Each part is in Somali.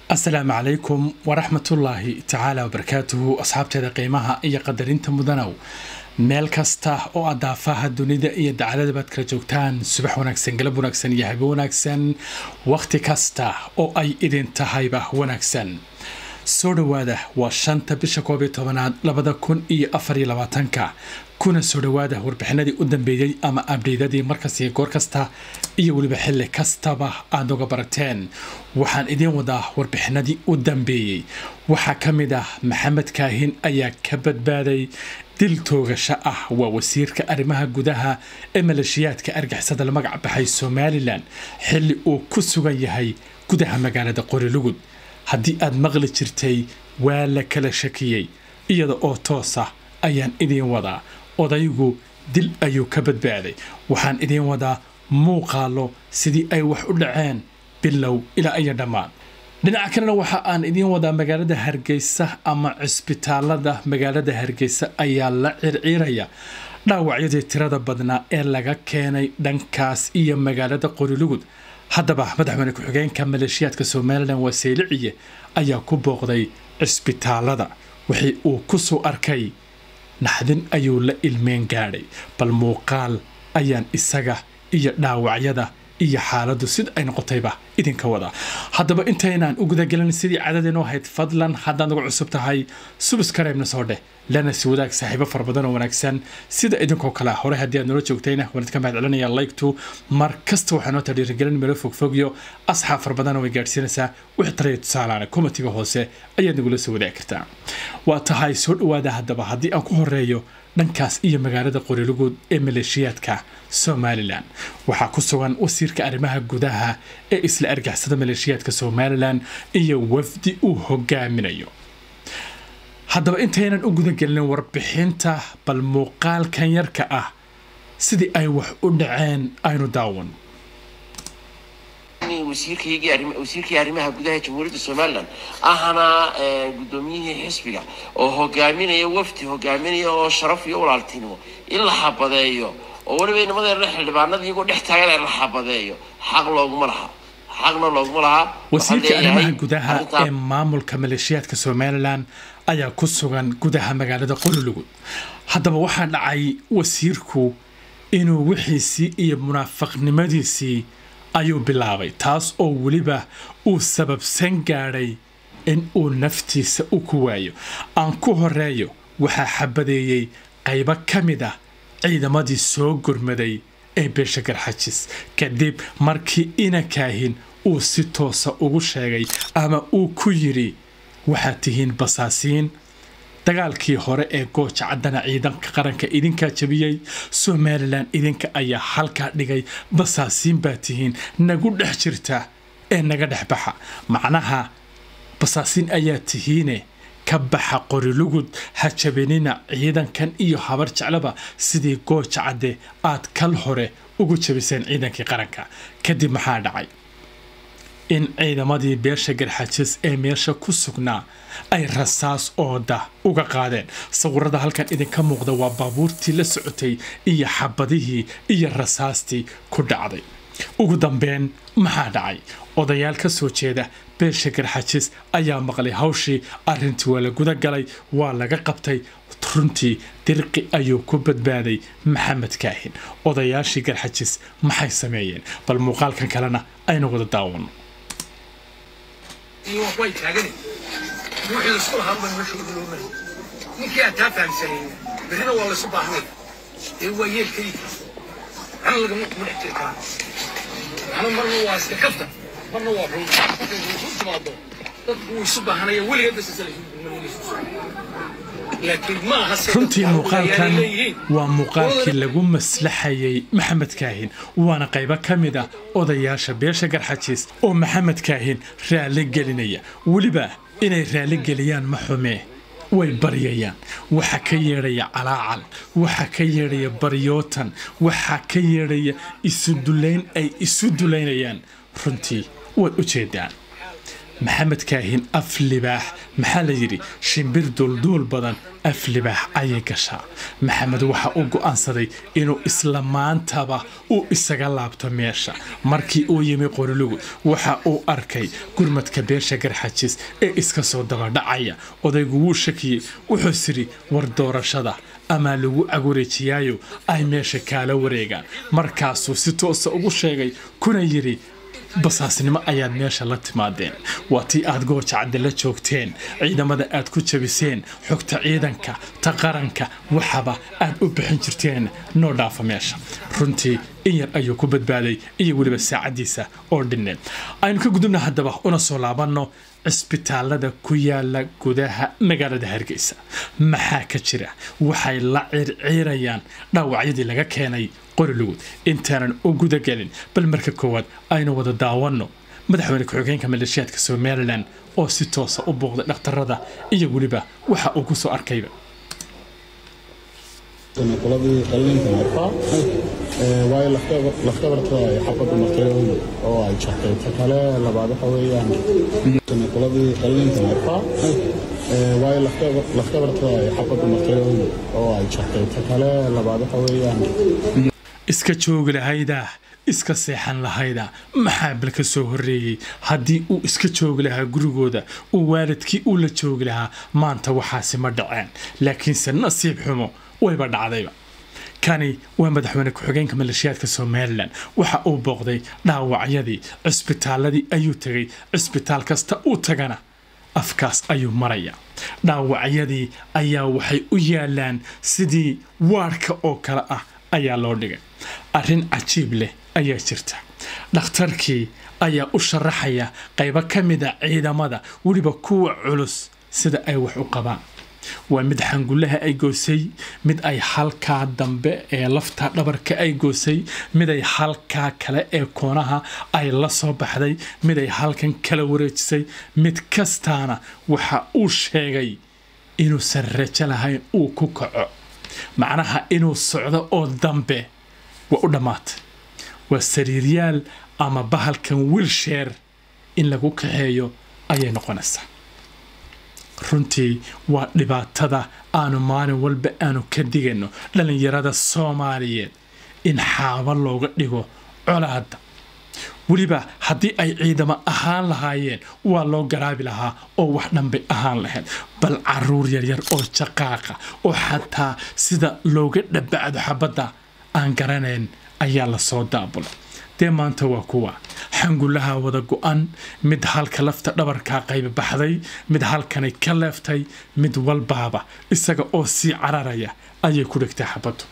asalaamu calaykum waraxmatullaahi tacaala wabarakaatuhu asxaabteeda qiimaha iyo qadarinta mudanow meel kasta oo aad daafaha dunida iyo dacaladabaad kala joogtaan subax wanaagsan galab wanaagsan iyo habe wanaagsan wakhti kasta oo ay idin tahayba wanaagsan soo dhowaada waa shanta bisha koob iyo tobanaad labada kun iyo afar iyo labaatanka kuna soo dhowaada warbixinadii u dambeeyey ama abdheydadii markas iyo goor kasta iyo weliba xilli kastaba aad uga barateen waxaan idiin wadaa warbixinadii u dambeeyey waxaa ka mid ah maxamed kaahin ayaa ka badbaaday dil toogasho ah waa wasiirka arrimaha gudaha ee maleeshiyaadka argixisada la magac baxay somalilan xilli uu ku sugan yahay gudaha magaalada qorilugud haddii aad maqli jirtay waa la kala shakiyey iyada oo toosa ayaan idiin wadaa odaygu dil ayuu ka badbaaday waxaan idiin wadaa muuqaalo sidii ay wax u dhaceen bilow ilaa iyo dhammaan dhinaca kalena waxa aan idiin wadaa magaalada hargeysa ama cisbitaalada magaalada hargeysa ayaa la circiiraya dhaawacyadii tirada badnaa ee laga keenay dhankaas iyo magaalada qorilugud haddaba madaxweyne ku-xigeenka maleeshiyaadka somalilan waa seyliciye ayaa ku booqday cisbitaalada wixii uu ku soo arkay naxdin ayuu la ilmeen gaadhay bal muuqaal ayaan isaga iyo dhaawacyada iyo xaaladdu sida ay noqotayba idinka wadaa haddaba intaynaan u gudagelin sidii cadadeenoo ahayd fadlan haddaad nagu cusub tahay subiskareebna soo dheh lana si wadaag saaxiibo fara badan oo wanaagsan sida idinkoo kale hore haddii aad noola joogtayna waan idinka mahad celinaya laygtu mar kasta waxaa noo tadhiirigelin meelo fogfogyo asxaab fara badanoo way gaadhsiinaysaa wixii talaya tusaalaana komatiga hoose ayaad nagula soo wadaagi kartaa waa tahay soo dhowaada haddaba haddii aan ku horeeyo dhankaas iyo magaalada qorilugud ee maleeshiyaadka somalilan waxaa ku sugan wasiirka arrimaha gudaha ee isla argixisada maleeshiyaadka somalilan iyo wafdi uu hogaaminayo haddaba intaynan u gudagelin warbixinta bal muuqaalkan yarka ah sidii ay wax u dhaceen aynu daawan wasiirkii arrimaha gudaha jamhuuriyadda somalilan ahna guddoomiyihii xisbiga oo hogaaminaya wafdi hogaaminaya oo sharaf iyo walaaltinimo in la xabadeeyo oo weliba inamadeena xildhibaanada iyagoo dhex taagan in la xabadeeyo xaq looguma laha xaqna looguma laha wasiirka arrimaha gudaha ee maamulka maleeshiyaadka somalilan ayaa ku sugan gudaha magaalada qorilugud haddaba waxaa dhacay wasiirku inuu wixiisii iyo munaafaqnimadiisii ayuu bilaabay taas oo weliba uu sababsan gaadhay in uu naftiisa u ku waayo aan ku horeeyo waxaa xabadeeyey qaybo ka mid ah ciidamadii soo gurmaday ee beesha garxajis kadib markii inakaahin uu si toosa ugu sheegay ama uu ku yidhi waxaad tihiin basaasiin dagaalkii hore ee gooja caddana ciidanka qaranka idinkaa jabiyey somalilan idinka ayaa halkaa dhigay basaasiin baa tihiin nagu dhex jirta ee naga dhex baxa macnaha basaasiin ayaa tihiine ka baxa qorilugud ha jabinina ciidankan iyo habar jeclaba sidii gooja cadde aad kal hore ugu jabiseen ciidankii qaranka kadib maxaa dhacay in ciidamadii beesha garxajis ee meesha ku sugnaa ay rasaas ooda uga qaadeen sawirada halkan idinka muuqda waa baabuurtii la socotay iyo xabadihii iyo rasaastii ku dhacday ugu dambeyn maxaa dhacay odayaal ka soo jeeda beesha garxajis ayaa maqlay hawshii arrintii waa la guda galay waa laga qabtay runtii dirqi ayuu ku badbaaday maxamed kaahin odayaashii garxajis maxay sameeyeen bal muuqaalkan kalena aynu wada daawano iyo way taagani wixii laisku lahaa baan meesha ugu loo maray ninkii aan taa fahamsanayna berrina waa laysu baahnay ee waa yeel keliya ana lagama kuma dhex jiri karaa ana marna waa iska kafta marna waa run markay isu timaado dadku wuu isu baahanaya weligeed bas isla laakiin ma aha runtii muuqaalkan waa muuqaalkii lagu maslaxayay maxamed kaahin waana qaybo ka mid ah odayaasha beesha garxajiis oo maxamed kaahin raalli gelinaya weliba inay raalli geliyaan ma xumee way baryayaan waxa ka yeedhaya calaacal waxa ka yeedhaya baryootan waxa ka yeedhaya isu dulayn ay isu dulaynayaan runtii waad u jeedaan maxamed kaahin af libaax maxaa la yidhi shimbir duulduul badan af libaax ayay gashaa maxamed waxa uu go'aansaday inuu isla maantaba uu isaga laabto meesha markii uu yimi qorilugu waxa uu arkay gurmadka beesha garxajis ee iska soo dabadhacaya odaygu wuu shakiyey wuxuu sidhi war doorashada amaa lagu agureejiyaayo ay meesha kaala wareegaan markaasuu si toosa ugu sheegay kuna yidhi basaasnimo ayaad meesha la timaadeen waa tii aad goojacadde la joogteen ciidamada aad ku jabiseen xogta ciidanka ta qaranka waxaba aad u bixin jirteen noo dhaafa meesha runtii in yar ayuu ku badbaaday iyo weliba saacaddiisa oo dhinneed aynu ka gudubna haddaba una soo laabanno cisbitaalada ku yaala gudaha magaalada hargeysa maxaa ka jira waxay la circiirayaan dhaawacyadii laga keenay qorilugud intaanan u gudagelin bal marka koowaad aynu wada daawanno madaxweyne ku-xigeenka maleeshiyaadka somalilan oo si toosa u booqday dhakhtarada iyo weliba waxa uu ku soo arkayba qoladii qalliinka markaa waayo lafdabarta ay xabadda martay oo ay jartay ta kale labaad waxa weeyaan qoladii qalliinka markaa waayo lafdabarta ay xabadda martay oo ay jartay ta kale labaad waxa weeyaan iska joogi lahayda iska seexan lahayda maxaa bal ka soo horreeyey haddii uu iska joogi lahaa gurigooda uu waalidkii uu la joogi lahaa maanta waxaasi ma dhaceen laakiinse nasiib xumo wayba dhacdayba kani waa madaxweyne ku-xigeenka maleeshiyaadka somalilan waxa uu booqday dhaawacyadii cisbitaaladii ayuu tegay cisbitaal kasta uu tagana afkaas ayuu maraya dhaawacyadii ayaa waxay u yaalaan sidii waarka oo kale ah ayaa loo dhigay arrin cajiib leh ayaa jirta dhakhtarkii ayaa u sharaxaya qaybo ka mida ciidamada weliba kuwa culus sida ay wax u qabaan waa mid xangullaha ay goosay mid ay halkaa dambe ee lafta dhabarka ay goosay mid ay halkaa kale ee koonaha ay la soo baxday mid ay halkan kala wareejisay mid kastaana waxa uu sheegay inuusan rajo lahayn uu ku kaco macnaha inuu socdo oo dambe waa u dhammaatay waa sariiryaal ama bahalkan wilsheer in lagu kaxeeyo ayay noqonaysaa runtii waa dhibaatada aanu maalin walba aanu ka digayno dhallinyarada soomaaliyeed in xaabo looga dhigo colaadda weliba haddii ay ciidamo ahaan lahaayeen waa loo garaabi lahaa oo wax dhanbay ahaan lahayd bal caruur yaryar oo jaqaaqa oo xataa sida looga dhabacdo xabadda aan garanayn ayaa lasoo daabulay dee maanta waa kuwa xangullaha wada go-an mid halka lafta dhabarkaa qayba baxday mid halkanay ka leeftay mid walbaaba isaga oo sii cararaya ayay ku dhigtay xabaddu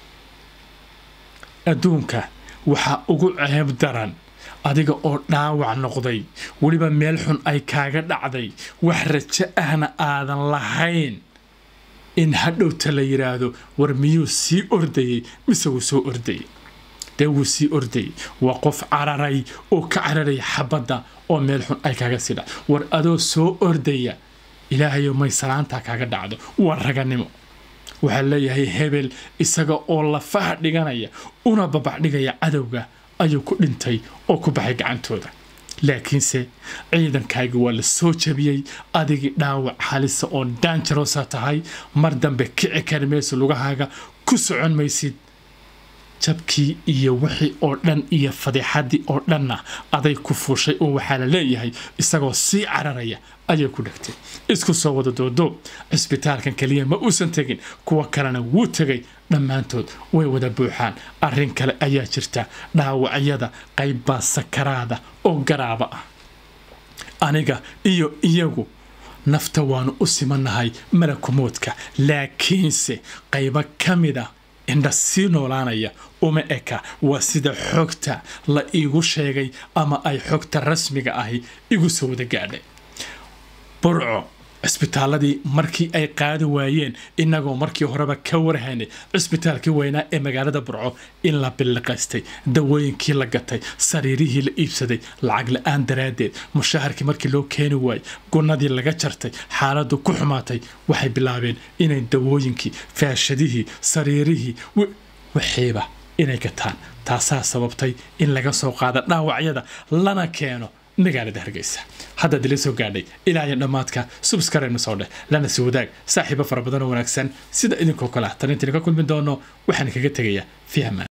adduunka waxaa ugu ceeb daran adiga oo dhaawac noqday weliba meel xun ay kaaga dhacday wax rajo ahna aadan lahayn in hadhowta la yidhaahdo war miyuu sii ordayey mise wuu soo ordayey dee wuu sii ordayey waa qof cararay oo ka cararaya xabadda oo meel xun ay kaaga sii dhac war adoo soo ordaya ilaahayo may salaantaa kaaga dhacdo waa raganimo waxaa leeyahay hebel isaga oo lafaha dhiganaya una babacdhigaya cadowga ayuu ku dhintay oo ku baxay gacantooda laakiinse ciidankaagi waa la soo jabiyey adigii dhaawac halisa oo daanjarosa tahay mar dambe kici kari mayso lugahaaga ku socon maysid jabkii iyo wixii oo dhan iyo fadeexaddii oo dhanna aday ku fuushay oo waxaa la leeyahay isagoo sii cararaya ayay ku dhegtay isku soo wada doodoob cisbitaalkan keliya ma uusan tegin kuwa kalena wuu tegay dhammaantood way wada buuxaan arrin kale ayaa jirta dhaawacyada qaybbaa sakaraada oo garaaba ah aniga iyo iyagu nafta waanu u simannahay malakumoodka laakiinse qaybo ka mid a indha sii noolaanaya uma eka waa sida xogta la iigu sheegay ama ay xogta rasmiga ahi igu soo wada gaadhay burco cisbitaaladii markii ay qaadi waayeen inagoo markii horeba ka warhaynay cisbitaalkii weynaa ee magaalada burco in la billiqaystay dawooyinkii la gatay sariirihii la iibsaday lacag la-aan daraaddeed mushaharkii markii loo keeni waayey gunnadii laga jartay xaaladdu ku xumaatay waxay bilaabeen inay dawooyinkii faashadihii sariirihii wixiiba inay gataan taasaa sababtay in laga soo qaado dhaawacyada lana keeno magaalada hargeysa haddaad ila soo gaadhay ilaa iyo dhammaadka subskarayna soo dheh lana si wadaag saaxiibo fara badan oo wanaagsan sida idinkoo kale ah tarintiina ka kulmi doono waxaan kaga tegayaa fi amaan